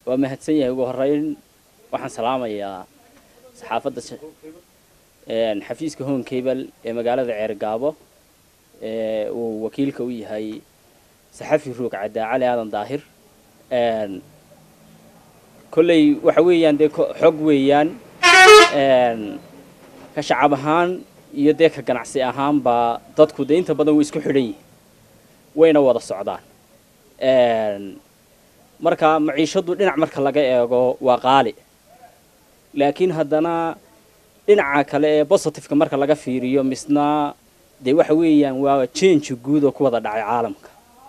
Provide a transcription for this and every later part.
waa mahadsan yahay ugu horeyn waxaan salaamayaa saxaafadda xafiiska home cable ee magaalada ceergaabo ee uu wakiilka u yahay saxafi roog caddaa cali aadan daahir kolley waxa weeyaan dee xog weeyaan ka shacab ahaan iyo dee ka ganacsi ahaanba dadku dee inta badan way isku xidhan yihiin wayna wada socdaan marka maciishadu dhinac marka laga eego waa qaali laakiin haddana dhinaca kale ee positiveka marka laga fiiriyo misna dee waxa weeyaan waa jenji guud oo ku wada dhacay caalamka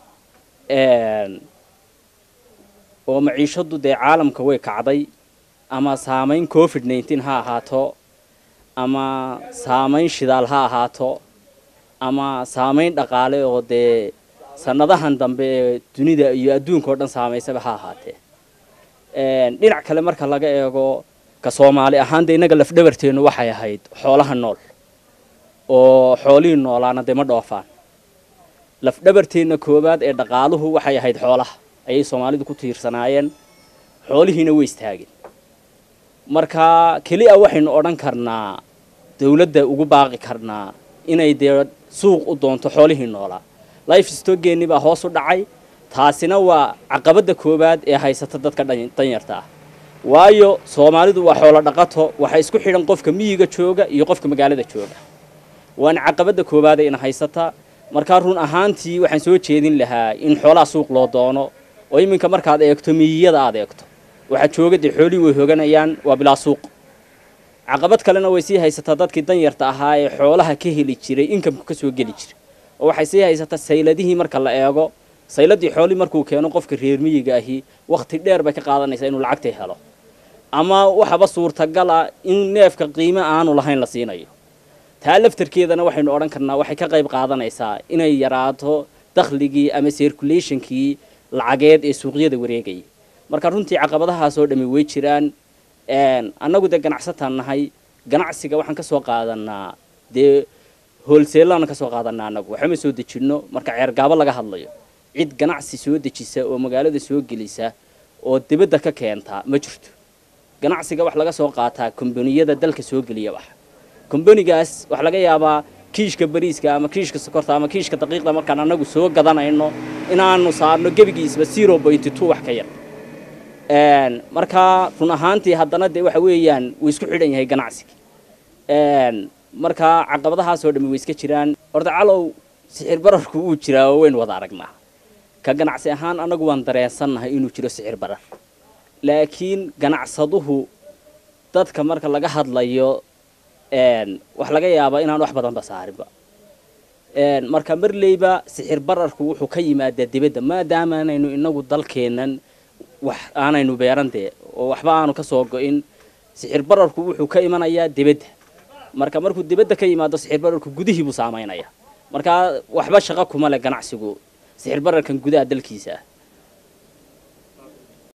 oo maciishadu dee caalamka way kacday ama saamayn covid nineteen ha ahaato ama saamayn shidaal ha ahaato ama saamayn dhaqaale oo dee sanadahan dambe ee dunida iyo adduunka oo dhan saamaysaba ha ahaatee dhinac kale marka laga eego ka soomaali ahaan dee innaga lafdhabarteennu waxay ahayd xoolaha nool oo xoolihii noolaana dee ma dhoofaan lafdhabarteenna koowaad ee dhaqaaluhu waxay ahayd xoolaha ayay soomaalidu ku tiirsanaayeen xoolihiina way istaageen marka keliya waxaynu odhan karnaa dawladda ugu baaqi karnaa inay dee suuq u doonto xoolihii noolaa life stogeennii baa hoos u dhacay taasina waa caqabadda koowaad ee haysata dadka danyarta ah waayo soomaalidu waa xoolo dhaqato waxaa isku xidhan qofka miyiga jooga iyo qofka magaalada jooga waana caqabadda koowaade ina haysata markaa run ahaantii waxaan soo jeedin lahaa in xoolaha suuq loo doono oo iminka markaad eegto miyiyada aad eegto waxaa jooga dee xoolihii way hoganayaan waa bilaa suuq caqabad kalena way sii haysataa dadkii danyarta ahaa ee xoolaha ka heli jiray inkamku ka soo geli jiray oo waxay sii haysataa sayladihii marka la eego sayladii xoolii markuu keeno qofka reer miyiga ahi wakhti dheer bay ka qaadanaysaa inuu lacagta helo ama waxaba suurtagal ah in neefka qiime aanu lahayn la siinayo taa laftarkeedana waxaynu odhan karnaa waxay ka qayb qaadanaysaa inay yaraato dakhligii ama circulationkii lacageed ee suuqyada wareegayay marka runtii caqabadahaasoo dhammi way jiraan annagu dee ganacsataan nahay ganacsiga waxaan ka soo qaadanaa dee hoolseelaan ka soo qaadanaa annagu waxama soo dejinno marka ceergaabo laga hadlayo cid ganacsi soo dejisa oo magaalada soo gelisa oo dibadda ka keenta ma jirto ganacsiga wax laga soo qaataa kombaniyada dalka soo geliya wax kombanigaas waxaa laga yaabaa kiishka bariiska ama kiishka sokorta ama kiishka daqiiqda markaan annagu soo gadanayno inaanu saarno gebigiisba zero point two wax ka yar markaa run ahaantii haddana dee waxa weeyaan wuu isku xidhan yahay ganacsiga markaa caqabadahaasoo dhammi way iska jiraan horta calow sixir bararku wuu jiraa oo waynu wada aragnaa ka ganacsi ahaan annagu waan dareensannahay inuu jiro sixir barar laakiin ganacsaduhu dadka marka laga hadlayo wax laga yaabaa inaan wax badanba saarinba marka marleyba sixir bararku wuxuu ka yimaadaa dibadda maadaama aanaynu inagu dalkeennan wax aanaynu beeran dee oo waxba aanu ka soo go-in sixir bararku wuxuu ka imanayaa dibadda marka markuu dibadda ka yimaado sixir bararku gudihii buu saamaynaya markaa waxba shaqo kuma leh ganacsigu sixir bararkan gudaha dalkiisa ah